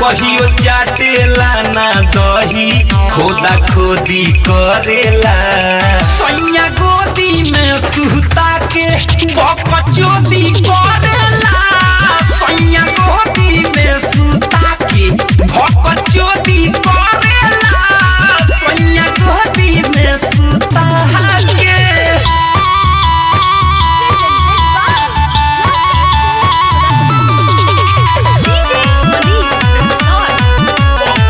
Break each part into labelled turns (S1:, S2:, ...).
S1: कहियो चाटेला ना दही खोदा खोदी करेला सैया गोदी में सुता के बकचोदी करेला सैया गोदी में सुता के बकचोदी करेला सैया गोदी में सुता के
S2: DJ Manish Rexon.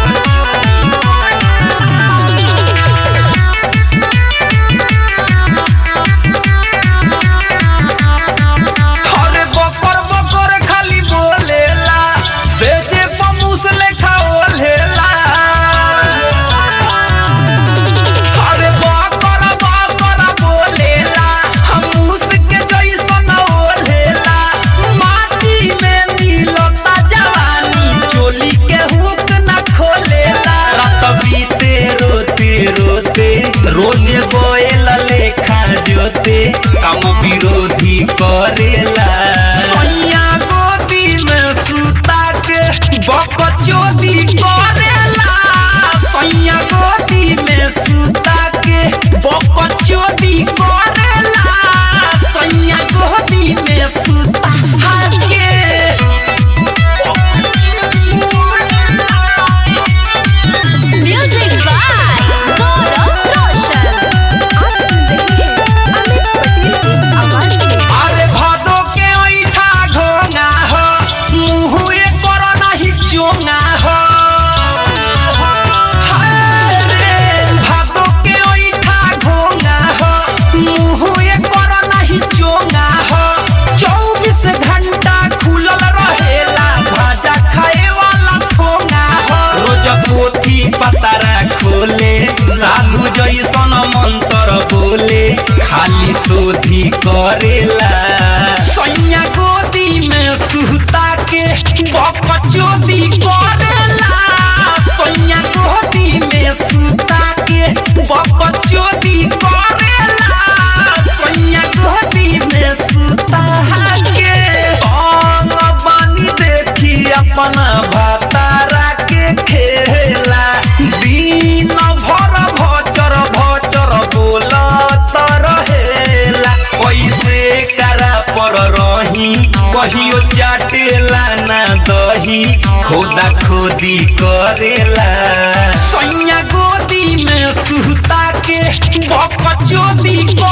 S1: अरे बकर बकर खाली बोलेला बेचे पमूस लेखा ओलेला अरे बकर बकर बोलेला हमूस के जैसन ओलेला माटी में मिलता जवानी चोली के हुक न खोलेला रात बीते रोते रोते रोज बोएल लेखा जोते काम विरोधी करेला सैया गोदी में सुता के बकचोदी करेला सैया गोदी में सुता के बकचोदी करेला सैया गोदी में सुता के
S2: Music by Gaurav Roshan. आप सुन रहे हैं अमित पटेल की आवाज में
S1: अरे भादो के ऐठा ढोंगा हो मुँह कर नहीं चोंगा हो अरे भादो के ऐठा ढोंगा हो मुँह कर नहीं चोंगा हो चौबीस घंटा खुलल रहेला भाजा खाए वाला ठोंगा हो रोज पोथी पतारा खोले साधु जैसन मंत्र बोले खाली शोधी करेला सैया गोदी में सुता के बकचोदी करेला सैया गोदी में सुता के बकचोदी करेला सैया गोदी में सुता के अंग बानी देखी अपना भातारा के खेला दिन भर भचर भचर बोलत रहेला कैसे करा पर रही कहियो चाटेला ना दही खोदा खोदी करेला सैया गोदी में सुता के बकचोदी